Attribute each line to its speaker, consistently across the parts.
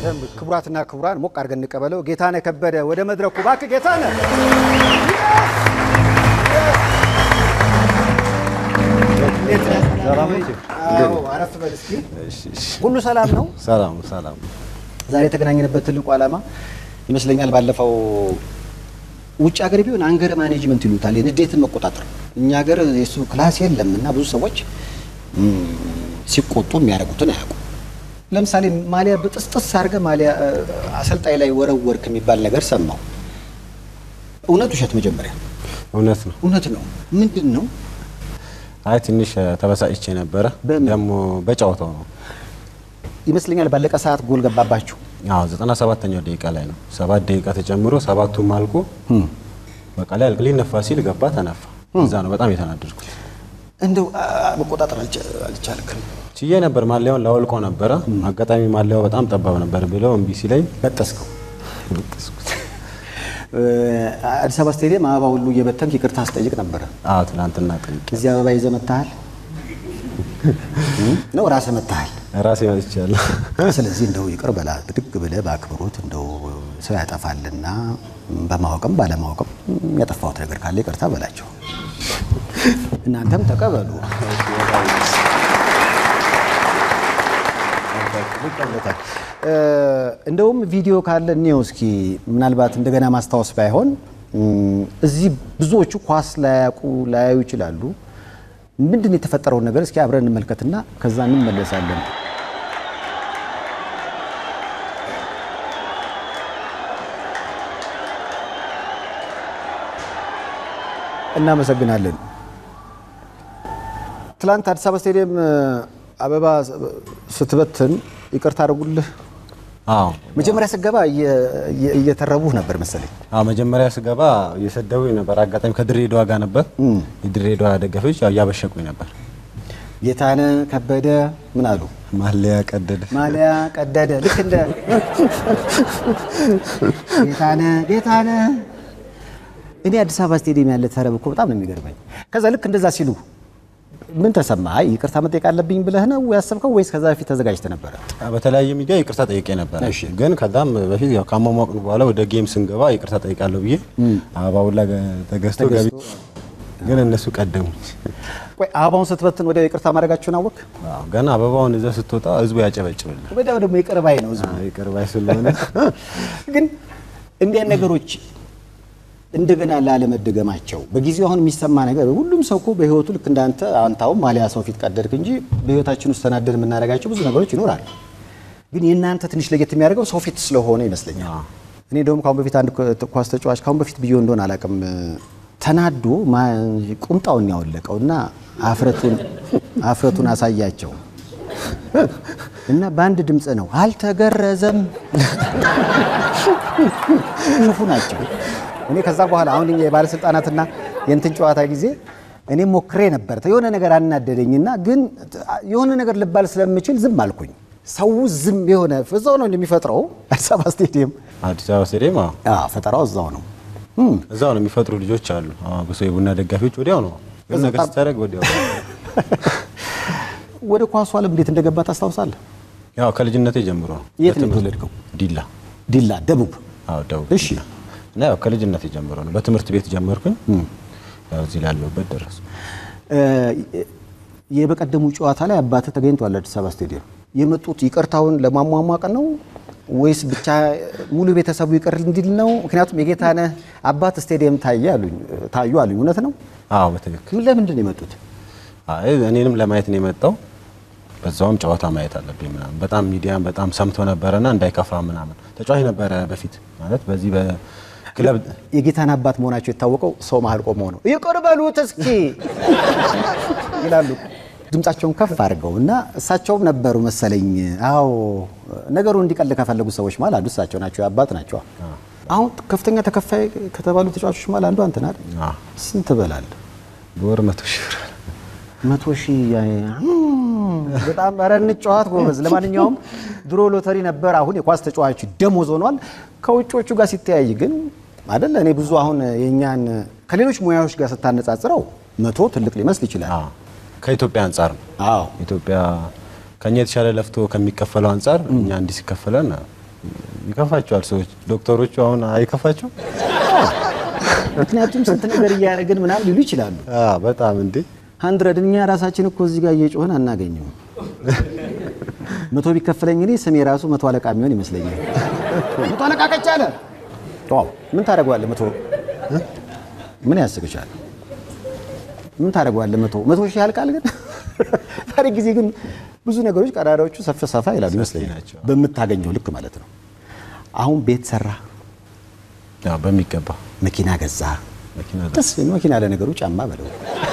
Speaker 1: በደንብ ክቡራትና ክቡራን ሞቅ አድርገን እንቀበለው። ጌታነህ ከበደ ወደ መድረኩ እባክህ ጌታነህ። እንዴት ነህ?
Speaker 2: ሰላም ነህ?
Speaker 1: አዎ፣ አረፍ በል እስኪ። ሁሉ ሰላም ነው?
Speaker 2: ሰላም ሰላም።
Speaker 1: ዛሬ የተገናኘንበት ትልቁ ዓላማ ይመስለኛል ባለፈው ውጭ ሀገር ቢሆን አንገር ማኔጅመንት ይሉታል፣ የንዴትን መቆጣጠር። እኛ ሀገር የሱ ክላስ የለም እና ብዙ ሰዎች ም፣ ሲቆጡ የሚያደርጉትን አያውቁም። ለምሳሌ ማሊያ በጥስጥስ አድርገህ ማሊያ እ፣ አሰልጣኝ ላይ ወረወርክ የሚባል ነገር ሰማው። እውነት ውሸት? መጀመሪያ
Speaker 2: እውነት ነው።
Speaker 1: እውነት ነው። ምንድን ነው?
Speaker 2: አይ ትንሽ ተበሳጭቼ ነበረ።
Speaker 1: በምን?
Speaker 2: ደግሞ በጨዋታው ነው።
Speaker 1: ይመስለኛል ባለቀ ሰዓት ጎል ገባባችሁ።
Speaker 2: አዎ ዘጠና ሰባተኛው ደቂቃ ላይ ነው። ሰባት ደቂቃ ተጨምሮ ሰባቱም አልቆ በቃ ላይ አልቅ ሊነፋ ሲል ገባ ተነፋ። እዛ ነው በጣም የተናደድኩት።
Speaker 1: እንደው አ፣ መቆጣጠር አልቻ- አልቻልክም።
Speaker 2: ችዬ ነበር ማሊያውን ላወልቆ ነበረ። አጋጣሚ ማሊያው በጣም ጠባብ ነበር ብለው እምቢ ሲለኝ
Speaker 1: በጠስከው። እ፣ አዲስ አበባ ስቴዲየም አበባ ሁሉ እየበተንክ ይቅርታ አስጠይቅ ነበረ።
Speaker 2: አዎ ትናንትና ጠይቄ
Speaker 1: እዚህ አበባ ይዘህ መታሃል ነው ራስህ መታሃል።
Speaker 2: ራሴ መጥቻለሁ።
Speaker 1: ስለዚህ እንደው ይቅር በላ ብድግ ብለህ በአክብሮት እንደው ሰው ያጠፋልና በማወቅም ባለማወቅም ያጠፋሁት ነገር ካለ ይቅርታ በላቸው። እናንተም ተቀበሉ። እ፣ እንደውም ቪዲዮ ካለ እኔው እስኪ ምናልባት እንደገና ማስታወስ ባይሆን እም፣ እዚህ ብዙዎቹ ኳስ ላያውቁ ላያዩ ይችላሉ። ምንድን ነው የተፈጠረውን ነገር እስኪ አብረን እንመልከትና ከዛ እንመለሳለን። እናመሰግናለን። ትላንት አዲስ አበባ ስቴዲየም እ፣ አበባ ስትበትን ይቅርታ አድርጉልህ።
Speaker 2: አዎ
Speaker 1: መጀመሪያ ስገባ እየ- እየ- እየተረቡህ ነበር መሰለኝ።
Speaker 2: አዎ መጀመሪያ ስገባ እየሰደቡኝ ነበር። አጋጣሚ ከድሬዳዋ ጋር ነበር። የድሬዳዋ ደጋፊዎች ያው እያበሸቁኝ ነበር።
Speaker 1: ጌታነህ ከበደ ምን አሉ?
Speaker 2: ማሊያ ቀደደ።
Speaker 1: ማሊያ ቀደደ። ልክ እንደ ጌታነህ ጌታነህ እኔ አዲስ አበባ ስቴዲየም ያለ ተረብ እኮ በጣም ነው የሚገርመኝ። ከዛ ልክ እንደዛ ሲሉ ምን ተሰማ? አይ ይቅርታ መጠየቅ አለብኝ ብለህ ነው ያሰብከው ወይስ ከዛ በፊት ተዘጋጅተህ ነበረ?
Speaker 2: በተለያየ ሚዲያ ይቅርታ ጠይቄ ነበር።
Speaker 1: እሺ።
Speaker 2: ግን ከዛም በፊት ያው ካሟሟቅን በኋላ ወደ ጌም ስንገባ ይቅርታ ጠይቃለሁ ብዬ አበባውላ ተገዝቶ ገቢ ግን እነሱ ቀደሙ።
Speaker 1: ቆይ አበባውን ስትበትን ወዲያው ይቅርታ ማድረጋችሁን አወቅ?
Speaker 2: አዎ፣ ገና አበባውን እዛ ስትወጣ ህዝቡ ያጨበጭብል።
Speaker 1: ወዲያው ደግሞ ይቅር ባይ ነው ህዝቡ።
Speaker 2: ይቅር ባይ ስለሆነ
Speaker 1: ግን እንዲህ አይነት ነገሮች እንደገና ላለመደገማቸው በጊዜው አሁን የሚሰማ ነገር ሁሉም ሰው እኮ በህይወቱ ልክ እንዳንተ አንታውም ማሊያ ሰው ፊት ቀደድክ እንጂ በህይወታችን ውስጥ ተናደድ የምናደርጋቸው ብዙ ነገሮች ይኖራሉ። ግን የእናንተ ትንሽ ለየት የሚያደርገው ሰው ፊት ስለሆነ ይመስለኛል። እኔ ደግሞ ካሁን በፊት አንድ ኳስ ተጫዋች ካሁን በፊት ብዬ እንደሆነ አላውቅም ተናዶ ማ- ቁምጣውን ያወለቀው እና አፍረቱን አፍረቱን አሳያቸው እና በአንድ ድምፅ ነው አልተገረዘም ክፉ ናቸው። እኔ ከዛ በኋላ አሁን የባለስልጣናትና የእንትን ጨዋታ ጊዜ እኔ ሞክሬ ነበር። የሆነ ነገር አናደደኝና ግን የሆነ ነገር ልባል ስለምችል ዝም አልኩኝ። ሰው ዝም የሆነ እዛው ነው እንደሚፈጥረው አዲስ አበባ ስቴዲየም
Speaker 2: አዲስ አበባ ስቴዲየም አዎ፣
Speaker 1: አዎ፣ ፈጠራው እዛው ነው።
Speaker 2: እዛው ነው የሚፈጥሩ ልጆች አሉ። አዎ፣ ብዙ የቡና ደጋፊዎች ወዲያው ነው ግን ነገር ስታደርግ ወዲያው
Speaker 1: ወደ ኳሱ ዓለም እንዴት እንደገባ ታስታውሳለህ?
Speaker 2: ያው ከልጅነቴ ጀምሮ ነው።
Speaker 1: የት ነው
Speaker 2: በትምህርት-
Speaker 1: የተወለድከው?
Speaker 2: ዲላ
Speaker 1: ዲላ ደቡብ።
Speaker 2: አዎ፣ ደቡብ
Speaker 1: እሺ።
Speaker 2: እና ያው ከልጅነቴ ጀምሮ ነው። በትምህርት ቤት ጀመርኩኝ። ያው እዚህ ላለሁበት ደረሱ።
Speaker 1: እ፣ የበቀደሙ ጨዋታ ላይ አባትህ ተገኝቷል አዲስ አበባ ስቴዲየም። የመጡት ይቅርታውን ለማሟሟቅ ነው ወይስ ብቻ ሙሉ ቤተሰቡ ይቅር እንዲል ነው? ምክንያቱም የጌታነህ አባት ስቴዲየም ታየ አሉኝ ታዩ አሉኝ። እውነት ነው?
Speaker 2: አዎ በትክክል
Speaker 1: ምን ለምንድን ነው የመጡት?
Speaker 2: አይ እኔንም ለማየት ነው የመጣው። በዛውም ጨዋታ ማየት አለብኝ ምናምን በጣም ሚዲያም በጣም ሰምቶ ነበረና እንዳይከፋ ምናምን ተጫዋች ነበረ በፊት ማለት በዚህ በክለብ
Speaker 1: የጌታነህ አባት መሆናቸው የታወቀው ሰው መሀል ቆመው ነው። ይቅር በሉት እስኪ ይላሉ ድምጻቸውን ከፍ አድርገው እና እሳቸውም ነበሩ መሰለኝ። አዎ ነገሩ እንዲቀል ከፈለጉ ሰዎች መሀል አንዱ እሳቸው ናቸው። አባት ናቸው። አሁን ከፍተኛ ተከፋይ ከተባሉ ተጫዋቾች መሀል አንዱ አንተ ነህ አይደል?
Speaker 2: አዎ፣
Speaker 1: ስንት ትበላለህ?
Speaker 2: በወር መቶ ሺህ ብር
Speaker 1: መቶ ሺህ ያ- በጣም ኧረ እንጫወት ጎበዝ። ለማንኛውም ድሮ ሎተሪ ነበር፣ አሁን የኳስ ተጫዋች ደሞዝ ሆኗል። ከውጮቹ ጋር ሲተያይ ግን አይደለ እኔ ብዙ አሁን የእኛን ከሌሎች ሙያዎች ጋር ስታነጻጽረው መቶ ትልቅ ሊመስል ይችላል።
Speaker 2: አዎ፣ ከኢትዮጵያ አንጻር ነው።
Speaker 1: አዎ
Speaker 2: ኢትዮጵያ ከኛ የተሻለ ለፍቶ ከሚከፈለው አንጻር እኛ እንዲህ ሲከፈለን ይከፋቸዋል ሰዎች ዶክተሮቹ አሁን አይከፋቸው?
Speaker 1: ምክንያቱም ስንት ነገር እያደረግን ምናምን ሊሉ ይችላሉ።
Speaker 2: አዎ በጣም እንዴ
Speaker 1: ሀንድረድ እኛ ራሳችን እኮ እዚህ ጋር እየጮህን አናገኘውም። መቶ ቢከፈለኝ እኔ ስሜ ራሱ መቶ አለቃ የሚሆን ይመስለኛል። መቶ አለቃ ከቻለ ዋው ምን ታደርገዋለህ? መቶ ምን ያስቅሻል? ምን ታደርገዋለህ? መቶ መቶ ሺህ ያልቃል። ግን ታሪክ ጊዜ ግን ብዙ ነገሮች ቀዳዳዎቹ ሰፍ ሰፋ ይላሉ ይመስለኛል፣
Speaker 2: ናቸው።
Speaker 1: በምታገኘው ልክ ማለት ነው። አሁን ቤት ሰራ፣
Speaker 2: ያው በሚገባ
Speaker 1: መኪና ገዛ።
Speaker 2: መኪና
Speaker 1: ደስ መኪና ለነገሩ ጫማ በለው።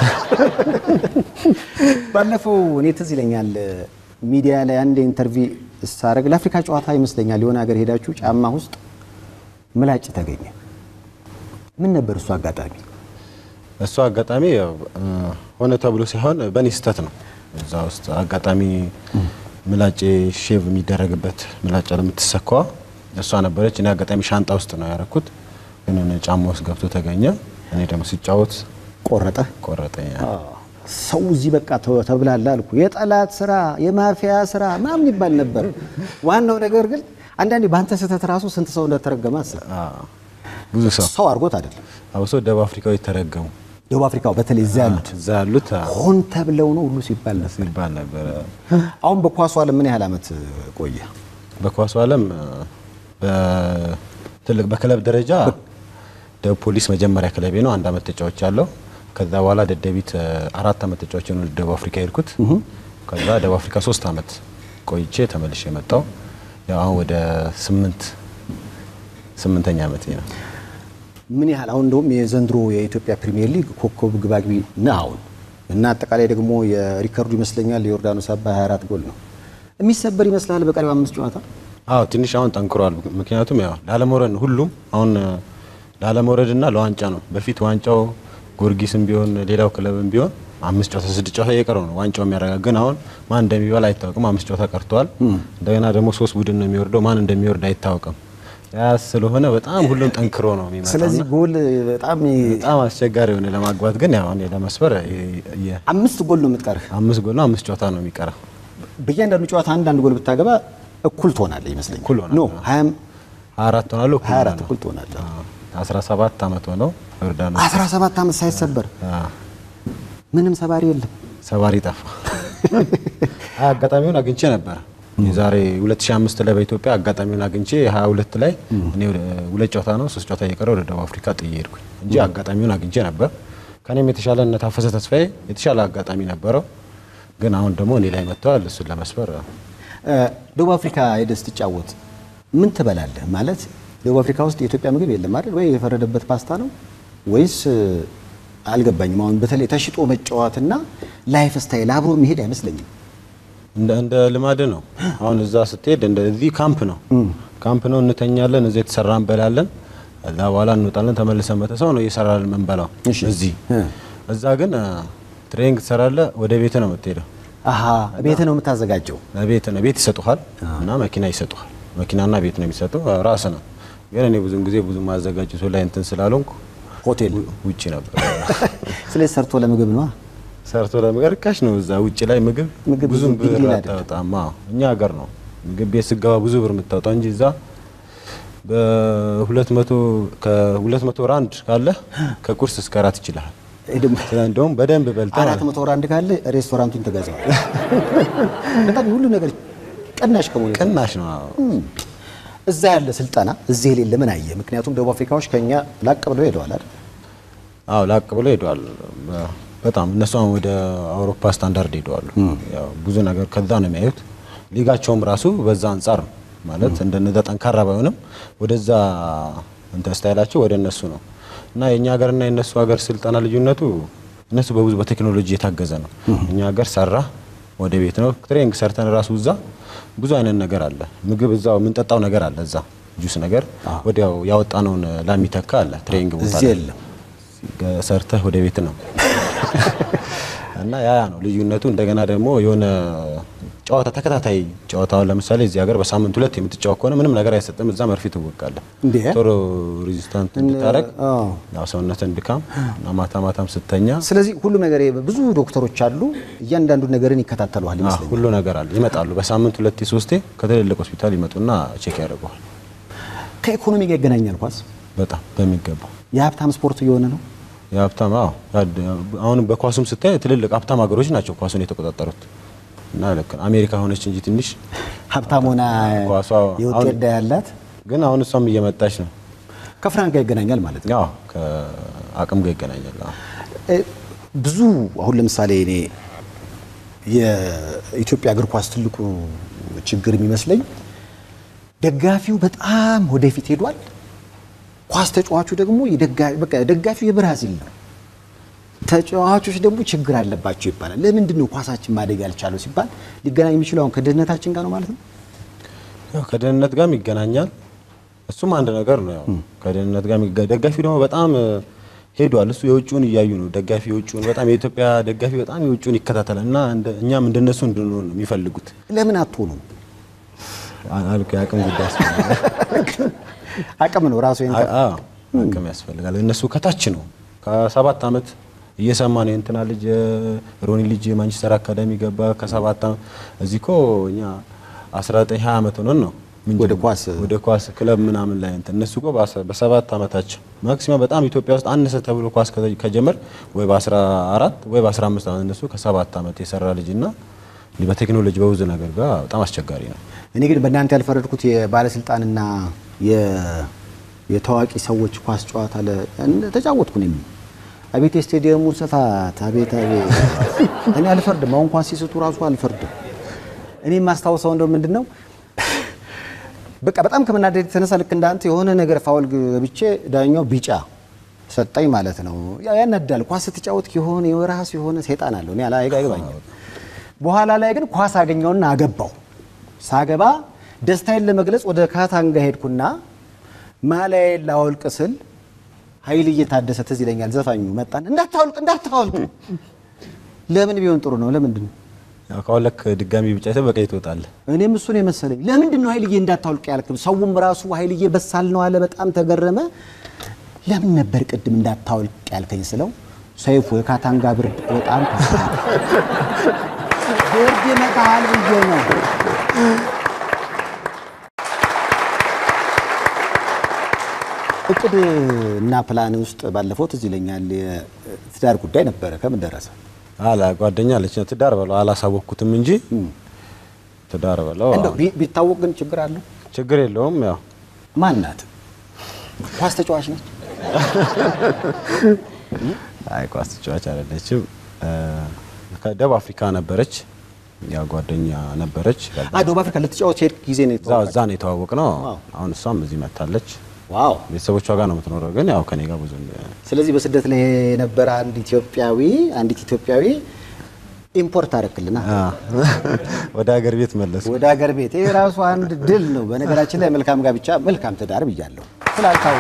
Speaker 1: ባለፈው እኔ ትዝ ይለኛል ሚዲያ ላይ አንድ ኢንተርቪው ሳረግ ለአፍሪካ ጨዋታ ይመስለኛል የሆነ ሀገር ሄዳችሁ ጫማ ውስጥ ምላጭ ተገኘ። ምን ነበር እሱ አጋጣሚ?
Speaker 2: እሱ አጋጣሚ ያው እ፣ ሆነ ተብሎ ሳይሆን በእኔ ስህተት ነው። እዛ ውስጥ አጋጣሚ ምላጭ ሼቭ የሚደረግበት ምላጭ ለምትሰካዋ እሷ ነበረች። እኔ አጋጣሚ ሻንጣ ውስጥ ነው ያደረኩት፣ ግን እኔ ጫማ ውስጥ ገብቶ ተገኘ። እኔ ደግሞ ሲጫወት
Speaker 1: ቆረጠ።
Speaker 2: ቆረጠኝ።
Speaker 1: ሰው እዚህ በቃ ተ- ተብላላ አልኩ። የጠላት ስራ፣ የማፊያ ስራ ምናምን ይባል ነበር። ዋናው ነገር ግን አንዳንዴ በአንተ ስህተት ራሱ ስንት ሰው እንደተረገመ አስብ።
Speaker 2: አዎ፣ ብዙ ሰው
Speaker 1: ሰው አድርጎት አይደለም።
Speaker 2: አብሶ ደቡብ አፍሪካዊ ተረገሙ።
Speaker 1: ደቡብ አፍሪካው በተለይ እዚያ ያሉት
Speaker 2: እዛ ያሉት አዎ፣
Speaker 1: ሆን ተብለው ነው ሁሉ ሲባል ነበር።
Speaker 2: ሲባል ነበረ።
Speaker 1: አሁን በኳሱ ዓለም ምን ያህል ዓመት ቆየ?
Speaker 2: በኳሱ ዓለም በትልቅ በክለብ ደረጃ ደቡብ ፖሊስ መጀመሪያ ክለቤ ነው። አንድ አመት ተጫዋች ያለው። ከዛ በኋላ ደደቢት እ፣ አራት አመት ተጫዋች ነው ደቡብ አፍሪካ ሄድኩት። ከዛ ደቡብ አፍሪካ ሶስት አመት ቆይቼ ተመልሼ የመጣው ያው አሁን ወደ ስምንት ስምንተኛ አመት ነው።
Speaker 1: ምን ያህል አሁን እንደውም የዘንድሮ የኢትዮጵያ ፕሪሚየር ሊግ ኮከብ ግባግቢ ነህ አሁን እና አጠቃላይ ደግሞ የሪከርዱ ይመስለኛል የዮርዳኖስ አባ 24 ጎል ነው። የሚሰበር ይመስላል በቀሪው አምስት ጨዋታ
Speaker 2: አዎ ትንሽ አሁን ጠንክሯል። ምክንያቱም ያው ላለመውረድ ነው ሁሉም አሁን እ፣ ላለመውረድና ለዋንጫ ነው። በፊት ዋንጫው ጊዮርጊስም ቢሆን ሌላው ክለብም ቢሆን አምስት ጨዋታ ስድስት ጨዋታ እየቀረው ነው ዋንጫው የሚያረጋ ግን አሁን ማን እንደሚበላ አይታወቅም። አምስት ጨዋታ ቀርተዋል። እንደገና ደግሞ ሶስት ቡድን ነው የሚወርደው። ማን እንደሚወርድ አይታወቅም። ያ ስለሆነ በጣም ሁሉም ጠንክሮ ነው የሚመጣው።
Speaker 1: ስለዚህ ጎል በጣም
Speaker 2: በጣም አስቸጋሪ የሆነ ለማግባት ግን ያው እኔ ለመስበር የ- የ-
Speaker 1: አምስት ጎል ነው የምትቀርህ።
Speaker 2: አምስት ጎል ነው አምስት ጨዋታ ነው የሚቀረው።
Speaker 1: በእያንዳንዱ ጨዋታ አንዳንድ ጎል ብታገባ እኩል ትሆናለህ ይመስለኛል።
Speaker 2: እኩል ሆናለሁ።
Speaker 1: ኖ 20
Speaker 2: ሀያ አራት ሆናለሁ እኩል
Speaker 1: 24
Speaker 2: ሆናለሁ።
Speaker 1: እኩል ትሆናለህ።
Speaker 2: አስራ ሰባት አመት ሆነው ዮርዳኖስ
Speaker 1: 17 ዓመት ሳይሰበር
Speaker 2: አዎ።
Speaker 1: ምንም ሰባሪ የለም።
Speaker 2: ሰባሪ ጠፋ። አይ አጋጣሚውን አግኝቼ ነበር የዛሬ 2005 ላይ በኢትዮጵያ አጋጣሚውን አግኝቼ 22 ላይ እኔ ወደ ሁለት ጨዋታ ነው ሶስት ጨዋታ እየቀረ ወደ ደቡብ አፍሪካ ጥዬ ሄድኩኝ እንጂ አጋጣሚውን አግኝቼ ነበር። ከኔም የተሻለ እነ ታፈሰ ተስፋዬ የተሻለ አጋጣሚ ነበረው፣ ግን አሁን ደግሞ እኔ ላይ መጥተዋል። እሱን ለመስበር
Speaker 1: እ፣ ደቡብ አፍሪካ ሄደህ ስትጫወት ምን ትበላለህ? ማለት ደቡብ አፍሪካ ውስጥ የኢትዮጵያ ምግብ የለም አይደል? ወይ የፈረደበት ፓስታ ነው ወይስ እ፣ አልገባኝም። አሁን በተለይ ተሽጦ መጫወትና ላይፍ ስታይል አብሮ መሄድ አይመስለኝም።
Speaker 2: እንደ እንደ ልማድ ነው። አሁን እዛ ስትሄድ እንደ እዚህ ካምፕ ነው ካምፕ ነው፣ እንተኛለን፣ እዚህ የተሰራ እንበላለን፣ እዛ በኋላ እንወጣለን፣ ተመልሰን በተሰው ነው እየሰራልን የምንበላው
Speaker 1: እሺ።
Speaker 2: እዚህ።
Speaker 1: እ።
Speaker 2: እዛ ግን እ፣ ትሬኒንግ ትሰራለህ፣ ወደ ቤት ነው የምትሄደው።
Speaker 1: አሀ ቤት ነው የምታዘጋጀው።
Speaker 2: ቤት ነው ቤት ይሰጡሃል እና መኪና ይሰጡሃል። መኪናና ቤት ነው የሚሰጡ ራስ ነው። ግን እኔ ብዙም ጊዜ ብዙ ማዘጋጀቱ ላይ እንትን ስላልሆንኩ
Speaker 1: ሆቴል
Speaker 2: ውጭ ነበር
Speaker 1: ስለዚህ ሰርቶ ለምግብ ነው።
Speaker 2: ሰርቶ ለምግብ ርካሽ ነው። እዛ ውጭ ላይ ምግብ
Speaker 1: ምግብ
Speaker 2: ብዙም
Speaker 1: ብዙ ቢግ
Speaker 2: ብር
Speaker 1: ዲል አይደለም።
Speaker 2: አታወጣም። አዎ፣ እኛ ሀገር ነው ምግብ ቤት ስገባ ብዙ ብር የምታወጣው እንጂ እዛ በሁለት መቶ ከሁለት መቶ ራንድ ካለ ከቁርስ እስከ ራት ይችላል።
Speaker 1: ይሄ ደግሞ
Speaker 2: ስለ እንደውም በደንብ በልተህ
Speaker 1: አራት መቶ ወር አንድ ካለ ሬስቶራንቱን ትገዛዋል። በጣም ሁሉ ነገር ቅናሽ ከመሆኑ የተነሳ
Speaker 2: ቅናሽ ነው። አዎ።
Speaker 1: እዛ ያለ ስልጠና እዚህ የሌለ ምን አየ? ምክንያቱም ደቡብ አፍሪካዎች ከኛ ላቅ ብለው ሄደዋል አይደል?
Speaker 2: አዎ ላቅ ብሎ ሄደዋል። በጣም እነሱ አሁን ወደ አውሮፓ ስታንዳርድ ሄደዋሉ። ያው ብዙ ነገር ከዛ ነው የሚያዩት። ሊጋቸውም ራሱ በዛ አንጻር ነው ማለት እንደነዛ ጠንካራ ባይሆንም ወደዛ እንትን ስታይላቸው ወደ እነሱ ነው እና የእኛ ሀገርና የእነሱ ሀገር ስልጠና ልዩነቱ እነሱ በብዙ በቴክኖሎጂ የታገዘ ነው። እኛ ሀገር ሰራ ወደ ቤት ነው። ትሬኒንግ ሰርተን ራሱ እዛ ብዙ አይነት ነገር አለ። ምግብ እዛው የምንጠጣው ነገር አለ። እዛ ጁስ ነገር ወዲያው ያወጣነውን ላሚተካ አለ። ትሬኒንግ ቦታ
Speaker 1: እዚህ
Speaker 2: ላይ
Speaker 1: የለም።
Speaker 2: ሰርተህ ወደ ቤት ነው እና ያ ያ ነው ልዩነቱ። እንደገና ደግሞ የሆነ ጨዋታ ተከታታይ ጨዋታውን ለምሳሌ እዚህ ሀገር በሳምንት ሁለት የምትጫወት ከሆነ ምንም ነገር አይሰጥም። እዛ መርፌ ትወቃለህ
Speaker 1: እንዴ?
Speaker 2: ቶሎ ሬዚስታንት እንድታረግ
Speaker 1: አዎ።
Speaker 2: ያው ሰውነትን ድካም እና ማታ ማታም ስተኛ
Speaker 1: ስለዚህ ሁሉም ነገር ብዙ ዶክተሮች አሉ፣ እያንዳንዱ ነገርን ይከታተሉሃል
Speaker 2: አዎ፣
Speaker 1: ይመስለኛል።
Speaker 2: ሁሉ ነገር አለ። ይመጣሉ በሳምንት ሁለቴ ሶስቴ ከትልልቅ ሆስፒታል ይመጡና ቼክ ያደርገዋል።
Speaker 1: ከኢኮኖሚ ጋር ይገናኛል ኳስ።
Speaker 2: በጣም በሚገባ
Speaker 1: የሀብታም ስፖርት እየሆነ ነው።
Speaker 2: የሀብታም አዎ፣ ያድ- አሁንም በኳሱም ስታይ ትልልቅ ሀብታም ሀገሮች ናቸው ኳሱን የተቆጣጠሩት እና ልክ ነው። አሜሪካ ሆነች እንጂ ትንሽ
Speaker 1: ሀብታም ሆና
Speaker 2: ኳሷ
Speaker 1: የውጤት
Speaker 2: አሁን-
Speaker 1: ዕዳ ያላት
Speaker 2: ግን አሁን እሷም እየመጣች ነው።
Speaker 1: ከፍራንክ ጋር ይገናኛል ማለት ነው።
Speaker 2: ያው ከአቅም ጋር ይገናኛል። አዎ።
Speaker 1: እ፣ ብዙ አሁን ለምሳሌ እኔ የኢትዮጵያ እግር ኳስ ትልቁ ችግር የሚመስለኝ ደጋፊው በጣም ወደፊት ሄዷል። ኳስ ተጫዋቹ ደግሞ የደጋ- በቃ ደጋፊው የብራዚል ነው። ተጫዋቾች ደግሞ ችግር አለባቸው ይባላል። ለምንድን ነው ኳሳችን ማደግ ያልቻለው ሲባል ሊገናኝ የሚችለው አሁን ከድህነታችን ጋር ነው ማለት ነው።
Speaker 2: ያው ከደህንነት ጋርም ይገናኛል። እሱም አንድ ነገር ነው። ያው ከደህንነት ጋር የሚገ- ደጋፊው ደግሞ በጣም እ፣ ሄዷል። እሱ የውጭውን እያዩ ነው። ደጋፊ የውጭውን በጣም የኢትዮጵያ ደጋፊ በጣም የውጭውን ይከታተላል እና እንደ- እኛም እንደነሱ እንድንሆን ነው የሚፈልጉት።
Speaker 1: ለምን አትሆኑም?
Speaker 2: አ- አልኩ የአቅም ጉዳይ ያስፈልጋል።
Speaker 1: አቅም ነው ራሱ ይሄን
Speaker 2: አ- አዎ፣ አቅም ያስፈልጋል። እነሱ ከታች ነው ከሰባት ዓመት እየሰማ ነው የእንትና ልጅ ሮኒ ልጅ ማንቸስተር አካዳሚ ገባ ከሰባት ዓመት እዚህ እኮ እኛ 19 20 ዓመት ሆነን ነው ምን
Speaker 1: ወደ
Speaker 2: ጀምሮ-
Speaker 1: ኳስ
Speaker 2: ወደ ኳስ ክለብ ምናምን ላይ እንትን እነሱ እኮ በአስራ- በሰባት ዓመታቸው ማክሲመም በጣም ኢትዮጵያ ውስጥ አነሰ ተብሎ ኳስ ከ- ከጀመር ወይ በ14 ወይ በ15 ዓመት እነሱ ከሰባት ዓመት የሰራ ልጅና በቴክኖሎጂ በብዙ ነገር ጋር በጣም አስቸጋሪ ነው።
Speaker 1: እኔ ግን በእናንተ ያልፈረድኩት የባለስልጣንና የ- የታዋቂ ሰዎች ኳስ ጨዋታ ለ እንደ- ተጫወትኩ እኔም አቤት የስቴዲየሙን ስፋት አቤት አቤት እኔ አልፈርድም። አሁን ኳስ ሲስቱ ራሱ አልፈርድም። እኔ የማስታውሰው እንደው ምንድን ነው በቃ በጣም ከመናደድ የተነሳ ልክ እንዳንተ የሆነ ነገር ፋውል ገብቼ ዳኛው ቢጫ ሰጠኝ ማለት ነው። ያው ያናዳል። ኳስ ስትጫወት የሆነ የራሱ የሆነ ሰይጣን አለው። እኔ አላ አይገባኝም። በኋላ ላይ ግን ኳስ አገኘውና አገባው። ሳገባ ደስታዬን ለመግለጽ ወደ ካታንጋ ሄድኩና ማሊያዬን ላወልቅ ስል ኃይልዬ ታደሰ ትዝ ይለኛል። ዘፋኙ መጣን፣ እንዳታወልቅ እንዳታወልቅ። ለምን ቢሆን ጥሩ ነው? ለምንድን ነው?
Speaker 2: ያው ካወለክ ድጋሚ ቢጫ አይተህ በቀይ ትወጣለህ።
Speaker 1: እኔም እሱን የመሰለኝ ለምንድን ነው ኃይልዬ እንዳታወልቅ ያልክም? ሰውም ራሱ ኃይልዬ በሳል ነው አለ። በጣም ተገረመ። ለምን ነበር ቅድም እንዳታወልቅ ያልከኝ ስለው ሰይፉ የካታንጋ ብርድ በጣም ከፋ ብርድ ይመታሃል ብዬ ነው። እቅድ እና ፕላን ውስጥ ባለፈው ትዝ ይለኛል የትዳር ጉዳይ ነበረ። ከምን ደረሰ?
Speaker 2: አላ ጓደኛ አለች ትዳር በለው አላሳወቅኩትም እንጂ ትዳር በለው
Speaker 1: እንደው ቢ- ቢታወቅ ግን ችግር አለው?
Speaker 2: ችግር የለውም። ያው
Speaker 1: ማን ናት? ኳስ ተጫዋች ነች?
Speaker 2: አይ ኳስ ተጫዋች አይደለችም። እ፣ ከደቡብ አፍሪካ ነበረች። ያው ጓደኛ ነበረች።
Speaker 1: አ ደቡብ አፍሪካ ልትጫወት ሄድክ ጊዜ ነው
Speaker 2: እዛ እዛ ነው የተዋወቅ ነው።
Speaker 1: ዋው።
Speaker 2: አሁን እሷም እዚህ መታለች።
Speaker 1: ዋው!
Speaker 2: ቤተሰቦቿ ጋር ነው የምትኖረው፣ ግን ያው ከኔ ጋር ብዙ
Speaker 1: ስለዚህ በስደት ላይ የነበረ አንድ ኢትዮጵያዊ አንዲት ኢትዮጵያዊ ኢምፖርት አደረክልና
Speaker 2: አ፣ ወደ ሀገር ቤት መለሱ።
Speaker 1: ወደ ሀገር ቤት ይሄ ራሱ አንድ ድል ነው። በነገራችን ላይ መልካም ጋብቻ መልካም ትዳር ብያለሁ። ስላልታው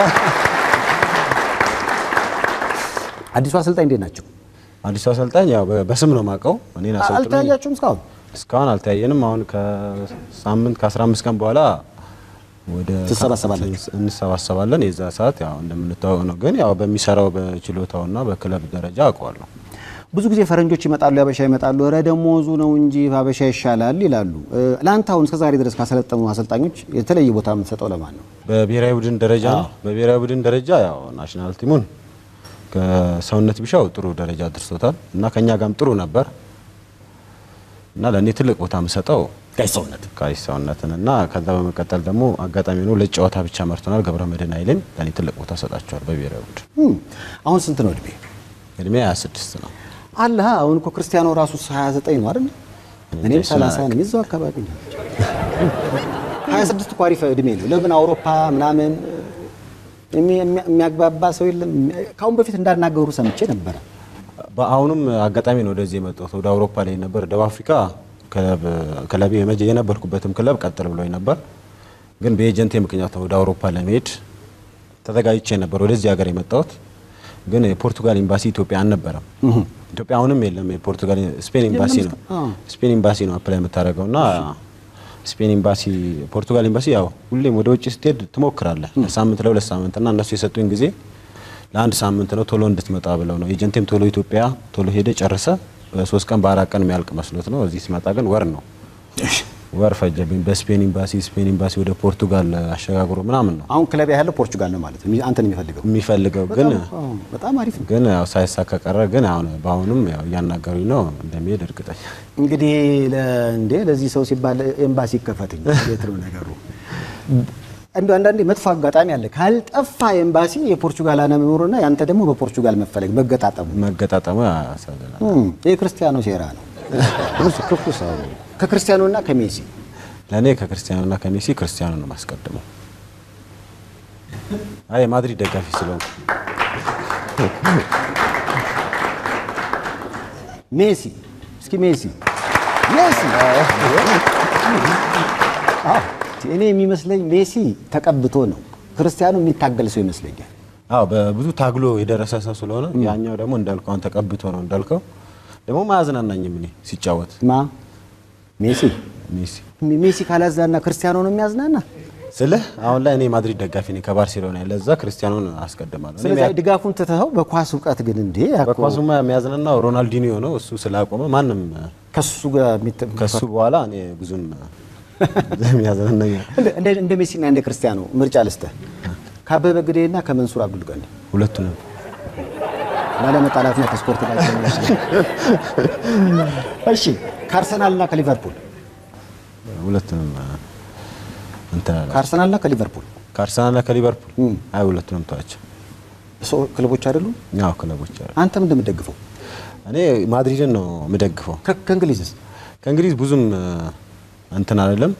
Speaker 1: አዲሱ አሰልጣኝ እንዴት ናቸው?
Speaker 2: አዲሱ አሰልጣኝ ያው በ- በስም ነው የማውቀው። እኔን አሰልጥኖኝ
Speaker 1: አልተያያችሁም እስካሁን?
Speaker 2: እስካሁን አልተያየንም። አሁን ከሳምንት ከ15 ቀን በኋላ ወደ
Speaker 1: ትሰባሰባላችሁ?
Speaker 2: እንሰባሰባለን። የዛ ሰዓት ያው እንደምንተዋወቅ ነው። ግን ያው በሚሰራው በችሎታውና በክለብ ደረጃ አውቀዋለሁ።
Speaker 1: ብዙ ጊዜ ፈረንጆች ይመጣሉ፣ ያበሻ ይመጣሉ። ኧረ ደሞዙ ነው እንጂ ሀበሻ ይሻላል ይላሉ። እ፣ ለአንተ አሁን እስከዛሬ ድረስ ካሰለጠኑ አሰልጣኞች የተለየ ቦታ የምትሰጠው ለማን ነው?
Speaker 2: በብሔራዊ ቡድን ደረጃ ነው። በብሔራዊ ቡድን ደረጃ ያው ናሽናል ቲሙን ከሰውነት ቢሻው ጥሩ ደረጃ አድርሶታል እና ከኛ ጋርም ጥሩ ነበር እና ለእኔ ትልቅ ቦታ የምሰጠው
Speaker 1: ጋሽ ሰውነት
Speaker 2: ቃይ ሰውነትን እና ከዛ በመቀጠል ደግሞ አጋጣሚ ሆኖ ለጨዋታ ብቻ መርቶናል። ገብረ መድህን ኃይልን ለእኔ ትልቅ ቦታ ሰጣቸዋል። በብሔራዊ ቡድን
Speaker 1: እም፣ አሁን ስንት ነው እድሜ?
Speaker 2: እድሜ 26 ነው።
Speaker 1: አለ አሁን እኮ ክርስቲያኖ ራሱ 29 ነው አይደል? እኔም 30 ነኝ፣ እዛው አካባቢ ነው። 26 እኮ አሪፍ እድሜ ነው። ለምን አውሮፓ ምናምን የሚ- የሚ- የሚያግባባ ሰው የለም። ከአሁን በፊት እንዳናገሩ ሰምቼ ነበረ።
Speaker 2: በአሁኑም አጋጣሚ ነው ወደዚህ የመጣሁት። ወደ አውሮፓ ላይ ነበር ደቡብ አፍሪካ ክለብ ክለቤ የመጀ- የነበርኩበትም ክለብ ቀጥል ብሎኝ ነበር፣ ግን በኤጀንቴ ምክንያት ነው ወደ አውሮፓ ለመሄድ ተዘጋጅቼ ነበር ወደዚህ ሀገር የመጣሁት። ግን የፖርቱጋል ኤምባሲ ኢትዮጵያ አልነበረም ኢትዮጵያ አሁንም የለም። የፖርቱጋል ስፔን ኤምባሲ ነው
Speaker 1: አዎ።
Speaker 2: ስፔን ኤምባሲ ነው አፕላይ የምታደርገው እና ስፔን ኤምባሲ ፖርቱጋል ኤምባሲ ያው ሁሌም ወደ ውጭ ስትሄድ ትሞክራለህ ለሳምንት ለሁለት ሳምንት እና እነሱ የሰጡኝ ጊዜ ለአንድ ሳምንት ነው ቶሎ እንድትመጣ ብለው ነው ኤጀንቴም ቶሎ ኢትዮጵያ ቶሎ ሄደ ጨርሰ በሶስት ቀን በአራት ቀን የሚያልቅ መስሎት ነው እዚህ ሲመጣ ግን ወር ነው ወር ፈጀብኝ በስፔን ኤምባሲ ስፔን ኤምባሲ ወደ ፖርቱጋል አሸጋግሮ ምናምን ነው
Speaker 1: አሁን ክለብ ያለው ፖርቹጋል ነው ማለት ነው አንተን የሚፈልገው
Speaker 2: የሚፈልገው ግን
Speaker 1: አዎ፣ በጣም አሪፍ ነው።
Speaker 2: ግን ያው ሳይሳካ ቀረ ግን አሁን በአሁኑም ያው እያናገሩኝ ነው እንደሚሄድ እርግጠኛ
Speaker 1: እንግዲህ ለ- እንዴ ለዚህ ሰው ሲባል ኤምባሲ ይከፈትኝ እንዴት ነው ነገሩ? እንደ አንዳንዴ መጥፎ አጋጣሚ አለ። ካልጠፋ ኤምባሲ የፖርቹጋል አለመኖሩና ያንተ ደግሞ በፖርቹጋል መፈለግ መገጣጠሙ
Speaker 2: መገጣጠሙ ያሳዝናል
Speaker 1: እም፣ የክርስቲያኖ ሴራ ነው። ክፉ ክፉ ሰው ከክርስቲያኖና ከሜሲ
Speaker 2: ለእኔ ከክርስቲያኖና ከሜሲ ክርስቲያኖ ነው ማስቀድመው አይ የማድሪድ ደጋፊ ስለሆንኩ
Speaker 1: ሜሲ እስኪ ሜሲ ሜሲ አዎ፣ እኔ የሚመስለኝ ሜሲ ተቀብቶ ነው። ክርስቲያኑ የሚታገል ሰው ይመስለኛል።
Speaker 2: አዎ በብዙ ታግሎ የደረሰ ሰው ስለሆነ ያኛው ደግሞ እንዳልከው አሁን ተቀብቶ ነው እንዳልከው ደግሞ ማያዝናናኝም እኔ ሲጫወት
Speaker 1: ማ ሜሲ
Speaker 2: ሜሲ
Speaker 1: ሜሲ ካላዝናና ክርስቲያኖ ነው የሚያዝናና።
Speaker 2: ስልህ አሁን ላይ እኔ የማድሪድ ደጋፊ ነኝ ከባርሴሎና ለዛ ክርስቲያኖን አስቀድማለሁ እኔ
Speaker 1: ስለዚህ ድጋፉን ትተኸው በኳስ እውቀት ግን እንዴ ያኮ
Speaker 2: በኳሱማ የሚያዝናናው ሮናልዲኒዮ ነው እሱ ስላቆመ ማንም
Speaker 1: ከሱ ጋር የሚተ-
Speaker 2: ከሱ በኋላ እኔ ብዙም የሚያዝናናኛል
Speaker 1: እንደ- እንደ እንደ ሜሲና እንደ ክርስቲያኖ ምርጫ ልስጥህ ከአበበ ግዴና ከመንሱር አብዱል ቀኒ
Speaker 2: ሁለቱንም
Speaker 1: ላለመጣላትና ከስፖርት ጋር ተያያዥ ነው። እሺ ከአርሰናልና ከሊቨርፑል
Speaker 2: ሁለቱንም እንትን አለ
Speaker 1: ከአርሰናልና ከሊቨርፑል
Speaker 2: ከአርሰናልና ከሊቨርፑል
Speaker 1: እም።
Speaker 2: አይ ሁለቱንም ተዋቸው
Speaker 1: ሰው ክለቦች አይደሉም።
Speaker 2: ያው ክለቦች አሉ
Speaker 1: አንተ ምን እንደምትደግፈው
Speaker 2: እኔ ማድሪድን ነው የምደግፈው
Speaker 1: ከ- ከእንግሊዝስ
Speaker 2: ከእንግሊዝ ብዙም እ፣ እንትን አይደለም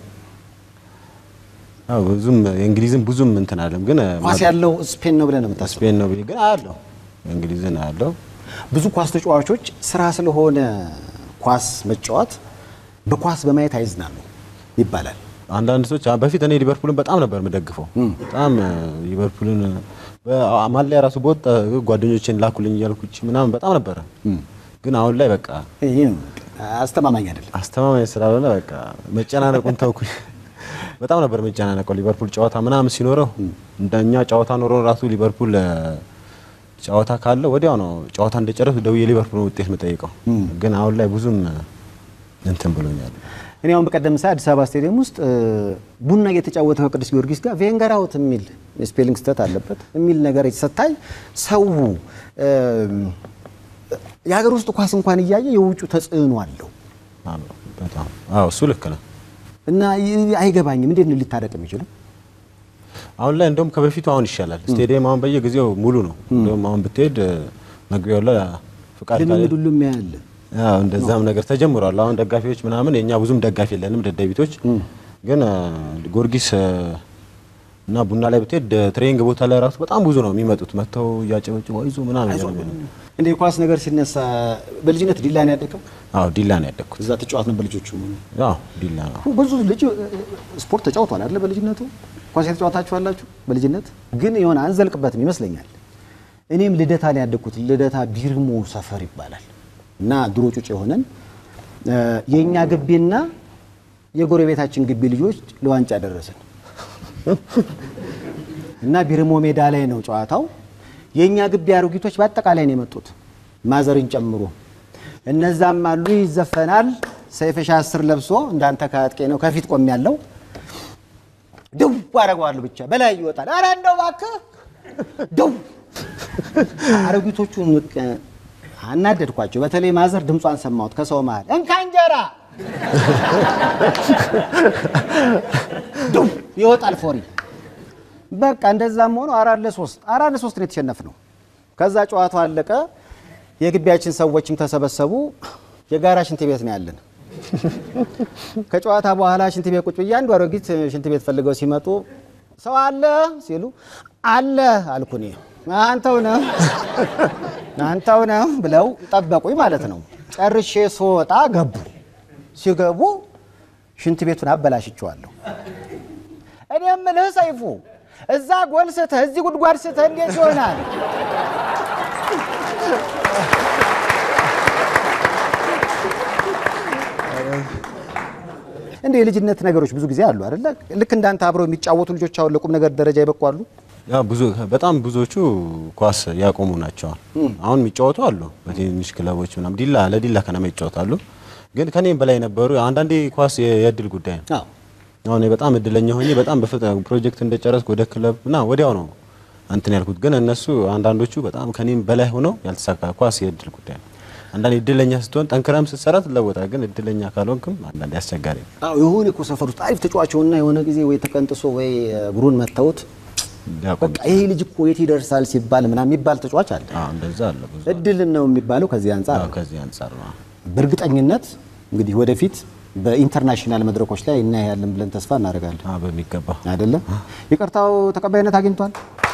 Speaker 2: ያው ብዙም የእንግሊዝን ብዙም እንትን አይደለም ግን እ፣
Speaker 1: ኳስ ያለው ስፔን ነው ብለህ ነው የምታስበው?
Speaker 2: ስፔን ነው ብዬ ግን አያለው እንግሊዝን አያለው
Speaker 1: ብዙ ኳስ ተጫዋቾች ስራ ስለሆነ ኳስ መጫወት በኳስ በማየት አይዝናሉ ይባላል።
Speaker 2: አንዳንድ ሰዎች አ- በፊት እኔ ሊቨርፑልን በጣም ነበር የምደግፈው በጣም እ፣ ሊቨርፑልን ማሊያ ራሱ በወጣ ጓደኞቼን ላኩልኝ እያልኩች ምናምን በጣም ነበረ ግን አሁን ላይ በቃ
Speaker 1: ይሄ ነው አስተማማኝ አይደለም።
Speaker 2: አስተማማኝ ስላልሆነ በቃ መጨናነቁን ተውኩኝ። በጣም ነበር መጨናነቀው ሊቨርፑል ጨዋታ ምናምን ሲኖረው እንደኛ ጨዋታ ኖሮ ራሱ ሊቨርፑል እ፣ ጨዋታ ካለ ወዲያው ነው ጨዋታ እንደጨረሱ ደውዬ ሊቨርፑል ውጤት የምጠይቀው። ግን አሁን ላይ ብዙም እ፣ እንትን ብሎኛል።
Speaker 1: እኔ አሁን በቀደም ሰዓት አዲስ አበባ ስቴዲየም ውስጥ እ፣ ቡና እየተጫወተ ከቅዱስ ጊዮርጊስ ጋር ቬንገር አውት የሚል ስፔሊንግ ስህተት አለበት የሚል ነገር ስታይ ሰው እ፣ የሀገር ውስጥ ኳስ እንኳን እያየ የውጩ ተጽዕኖ አለው
Speaker 2: አዎ፣ በጣም አዎ፣ እሱ ልክ ነው።
Speaker 1: እና ይ- አይገባኝም። እንዴት ነው ሊታረቅ የሚችለው?
Speaker 2: አሁን ላይ እንደውም ከበፊቱ አሁን ይሻላል። ስቴዲየም አሁን በየጊዜው ሙሉ ነው። እንደውም አሁን ብትሄድ እ፣ መግቢያው ላይ ፍቃድ ካለ
Speaker 1: ልምምድ ሁሉም ያለ
Speaker 2: አዎ እንደዛም ነገር ተጀምሯል። አሁን ደጋፊዎች ምናምን የኛ ብዙም ደጋፊ የለንም ደደቢቶች። ግን እ፣ ጊዮርጊስ እ፣ እና ቡና ላይ ብትሄድ እ፣ ትሬኒንግ ቦታ ላይ ራሱ በጣም ብዙ ነው የሚመጡት መጥተው እያጨበጭቡ አይዞ ምናምን እያሉ ነው።
Speaker 1: እንደ የኳስ ነገር ሲነሳ በልጅነት ዲላ ነው ያደገው።
Speaker 2: አዎ ዲላ ነው ያደግኩት።
Speaker 1: እዛ ተጫዋት ነበር ልጆቹ።
Speaker 2: አዎ ዲላ ነው።
Speaker 1: ብዙ ልጅ እ፣ ስፖርት ተጫውቷል አይደለ? በልጅነቱ ኳስ የተጫወታችሁ አላችሁ? በልጅነት ግን የሆነ አንዘልቅበትም ይመስለኛል። እኔም ልደታ ነው ያደግኩት። ልደታ ቢርሞ ሰፈር ይባላል እና ድሮ ጩጭ የሆነን እ፣ የእኛ ግቢና የጎረቤታችን ግቢ ልጆች ለዋንጫ ደረስን እና ቢርሞ ሜዳ ላይ ነው ጨዋታው። የእኛ ግቢ አሮጊቶች በአጠቃላይ ነው የመጡት ማዘርን ጨምሮ። እነዛም አሉ ይዘፈናል። ሰይፈሻ አስር ለብሶ እንዳንተ ከአጥቄ ነው ከፊት ቆም ያለው ደው አደርገዋለሁ ብቻ በላይ ይወጣል። ኧረ እንደው እባክህ ደው አሮጊቶቹን ምቅ- አናደድኳቸው። በተለይ ማዘር ድምጿን ሰማሁት ከሰው መሀል እንካ እንጀራ ደው ይወጣል ፎሪ በቃ እንደዛም ሆኖ አራት ለሶስት አራት ለሶስት ነው የተሸነፍነው። ከዛ ጨዋታው አለቀ። የግቢያችን ሰዎችም ተሰበሰቡ። የጋራ ሽንት ቤት ነው ያለን። ከጨዋታ በኋላ ሽንት ቤት ቁጭ ብዬ አንዱ አሮጊት ሽንት ቤት ፈልገው ሲመጡ ሰው አለ ሲሉ አለ አልኩ እኔ። አንተው ነህ አንተው ነህ ብለው ጠበቁኝ ማለት ነው። ጨርሼ ስወጣ ገቡ። ሲገቡ ሽንት ቤቱን አበላሽቸዋለሁ። እኔ የምልህ ሰይፉ እዛ ጎል ስተህ እዚህ ጉድጓድ ስተህ እንዴት ይሆናል? እንደ የልጅነት ነገሮች ብዙ ጊዜ አሉ አይደለ? ልክ እንዳንተ አብረው የሚጫወቱ ልጆች አሁን ለቁም ነገር ደረጃ ይበቁ አሉ።
Speaker 2: ያ ብዙ በጣም ብዙዎቹ ኳስ ያቆሙ ናቸው። አሁን የሚጫወቱ አሉ በትንሽ ክለቦች ምናምን ዲላ ለዲላ ከነማ ይጫወታሉ። ግን ከኔም በላይ ነበሩ። አንዳንዴ ኳስ የ- የእድል ጉዳይ ነው።
Speaker 1: አዎ
Speaker 2: አሁን እኔ በጣም እድለኛ ሆኜ በጣም በፍጥነት ፕሮጀክት እንደጨረስኩ ወደ ክለብ እና ወዲያው ነው እንትን ያልኩት። ግን እነሱ አንዳንዶቹ በጣም ከኔም በላይ ሆነው ያልተሳካ ኳስ የእድል ጉዳይ ነው። አንዳንዴ እድለኛ ስትሆን ጠንክረም ስትሰራ ትለወጣል። ግን እድለኛ ካልሆንክም አንዳንዴ አስቸጋሪ ነው።
Speaker 1: አዎ የሆነ እኮ ሰፈር ውስጥ አሪፍ ተጫዋች ሆነና የሆነ ጊዜ ወይ ተቀንጥሶ ወይ እግሩን መተውት
Speaker 2: ሊያቆም
Speaker 1: በቃ ይሄ ልጅ እኮ የት ይደርሳል ሲባል ምናምን የሚባል ተጫዋች አለ።
Speaker 2: አዎ፣ እንደዛ አለ ብዙ።
Speaker 1: እድል ነው የሚባለው ከዚህ አንጻር
Speaker 2: አዎ፣ ከዚህ አንጻር ነው።
Speaker 1: በእርግጠኝነት እንግዲህ ወደፊት በኢንተርናሽናል መድረኮች ላይ እናያለን ብለን ተስፋ እናደርጋለን።
Speaker 2: አዎ፣ በሚገባ
Speaker 1: አይደለም ይቅርታው ተቀባይነት አግኝቷል።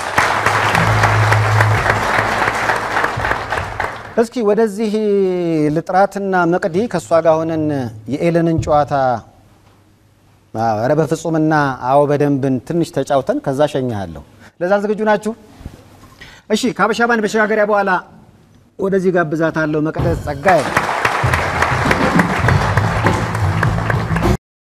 Speaker 1: እስኪ ወደዚህ ልጥራትና መቅዲ ከእሷ ጋር ሆነን የኤለንን ጨዋታ አዎ፣ ኧረ በፍጹምና አዎ በደንብን ትንሽ ተጫውተን ከዛ ሸኛለሁ። ለዛ ዝግጁ ናችሁ? እሺ ከሀበሻ ባንድ መሸጋገሪያ በኋላ ወደዚህ ጋብዛታለሁ። መቅደስ ጸጋዬ